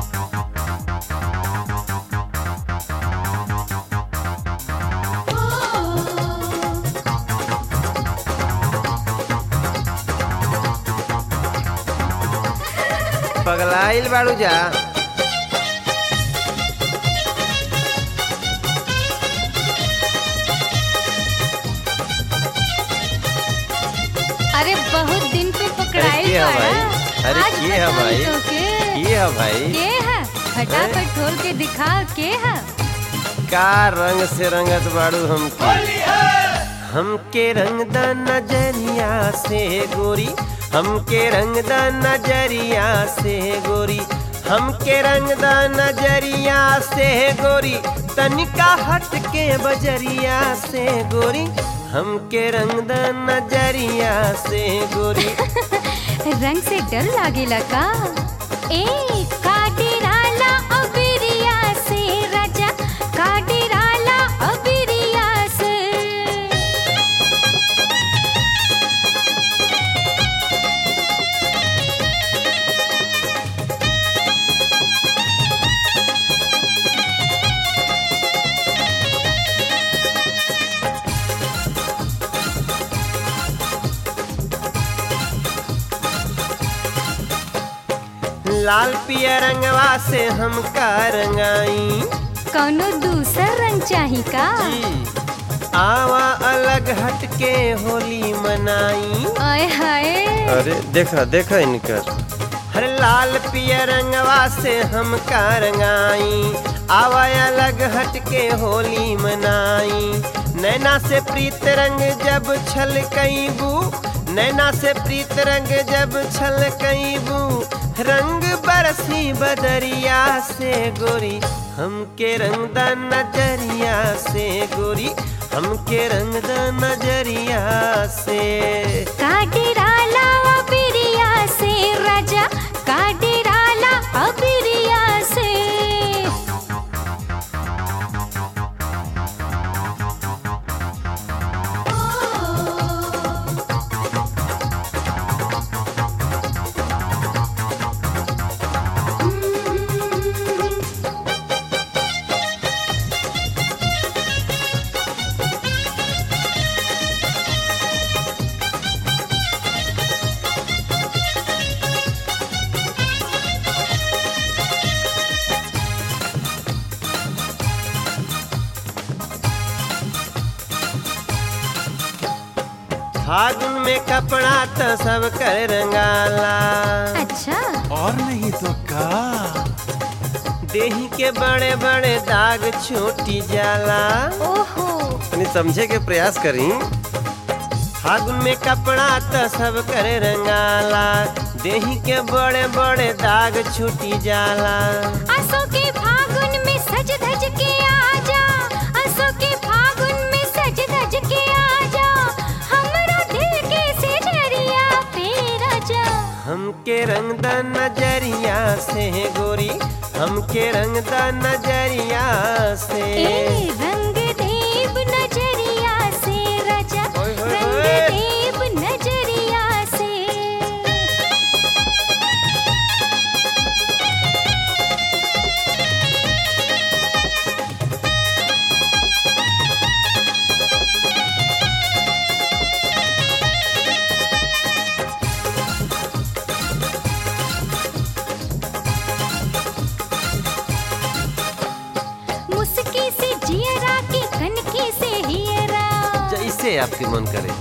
पगलाइल बाड़ू जा अरे बहुत दिन पे पकड़ाई के है बाड़ा। भाई? अरे आज के है बताई भाई? तोके। ये है भाई के है फटाफट खोल के दिखा के है का रंग से रंगत बाड़ू हमके हमके रंग द नजरिया से गोरी हमके रंग द नजरिया से गोरी हमके रंग द नजरिया से गोरी तनिका हट के बजरिया से गोरी हमके रंग द नजरिया से गोरी रंग से डर लागेला का ए काडिराला अबिरिया से राजा काडिराला अबिरिया से लाल पिया रंगवा से हमका रंगाई कौनो दूसर रंग चाही का जी आवा अलग हट के होली मनाई आय हाय अरे देखा देखा इनकर हर लाल पिया रंगवा से हम का रंगाई आवा अलग हट के होली मनाई नैना से प्रीत रंग जब छल बू नैना से प्रीत रंग जब छल बू रंग बरसी बदरिया से गोरी हमके रंग द नजरिया से गोरी हमके रंग द नजरिया से काडिराला अबिरिया से राजा काडिराला अबिरिया से फागुन में कपड़ा तो सब कर रंगाला अच्छा और नहीं तो का देही के बड़े बड़े दाग छोटी जाला ओहो तनी समझे के प्रयास करी फागुन में कपड़ा तो सब कर रंगाला देही के बड़े बड़े दाग छूटी जाला असो के फागुन में सज धज के आजा असो के फागुन में सज धज के आजा हमरा दिल के सिजरिया पे राजा हमके रंग द नजरिया से गोरी हमके रंग द नजरिया से ए रंग देव नजरिया से राजा ओए होए रंग होए। देव नजरिया से मुस्की से जियरा की कनकी से हियरा जैसे आपके मन करे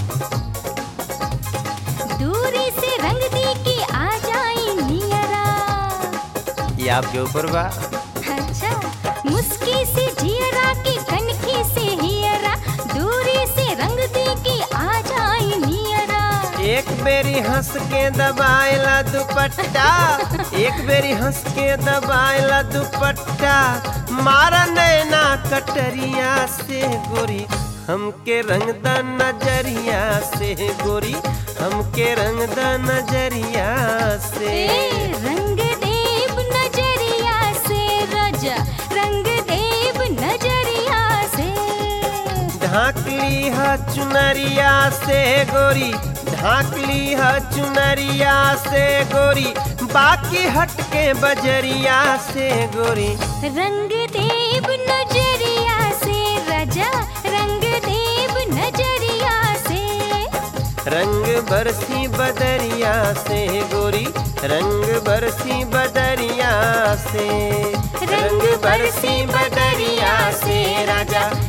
दूरी से रंग दी की आ जाई नियरा ये आपके ऊपर बा अच्छा मुस्की से जियरा की कनकी से हियरा दूरी से रंग दी की आ जाई नियरा एक बेरी हंस के दबाएला दुपट्टा एक बेरी हंस के दबाएला दुपट्टा मारा नैना कटरिया से गोरी हमके रंग द नजरिया से गोरी हमके रंग द नजरिया से ए रंग देव नजरिया से राजा रंग देव नजरिया से ढाकली ह चुनरिया से गोरी ढाकली ह चुनरिया से गोरी बाकी हटके बजरिया से गोरी रंग देव नजरिया से राजा रंग देव नजरिया से रंग बरसी बदरिया से गोरी रंग बरसी बदरिया से रंग बरसी बदरिया से राजा